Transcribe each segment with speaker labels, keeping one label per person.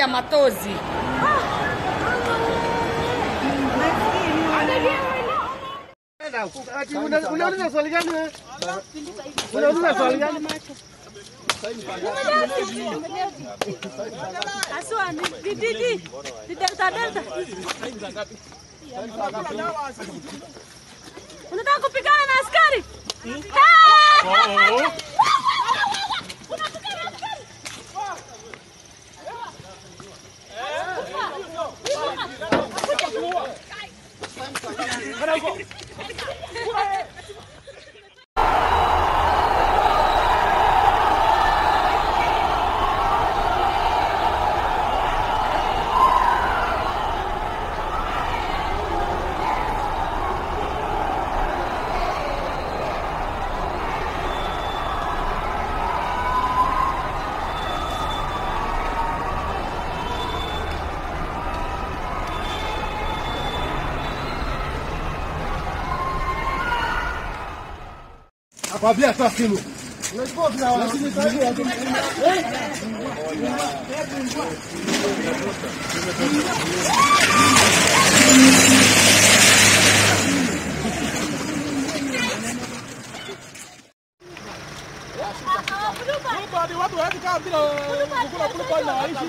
Speaker 1: ya matozi.
Speaker 2: Ati una- unauliza swali gani wewe? Unauliza swali gani?
Speaker 3: Aswa ni di di di di delta delta. Unataka kupigana na askari? Ah! Unapigana na askari?
Speaker 2: Akwambia toa simu. Unachukua tuna
Speaker 4: Watu hawezi kaa bila kukula kuliko inawaishi.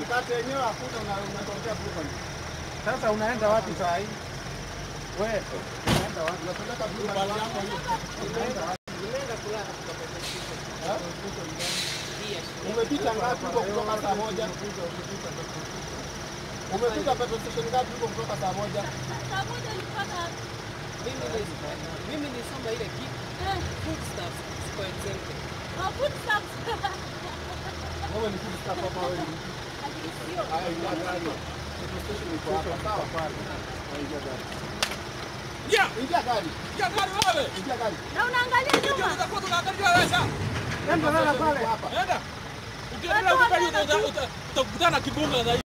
Speaker 2: Sasa unaenda wapi saa hii? Wewe unaenda wapi? Unapeleka blue band yako hiyo. Unaenda wapi? Ha? Umepita ngapi huko kutoka saa moja? Umepita petrol station ngapi huko kutoka saa moja?
Speaker 3: Saa moja nilipata
Speaker 5: Mimi nilisoma ile kitu
Speaker 3: eh,
Speaker 5: foodstuffs ziko exempted.
Speaker 3: ma food stamps.
Speaker 2: Wewe ni kitu hapa hapa wewe. Haya, ingia gari. Petrol station iko hapa sawa pale. Ingia gari.
Speaker 4: Yeah,
Speaker 2: Ingia gari.
Speaker 4: ya gari wewe.
Speaker 2: Ingia gari.
Speaker 3: Na unaangalia nyuma.
Speaker 4: Utakuwa tunaangalia wewe sasa.
Speaker 2: Nenda lala pale.
Speaker 4: Enda. Ukiendelea kufanya utakutana na kibunga zaidi.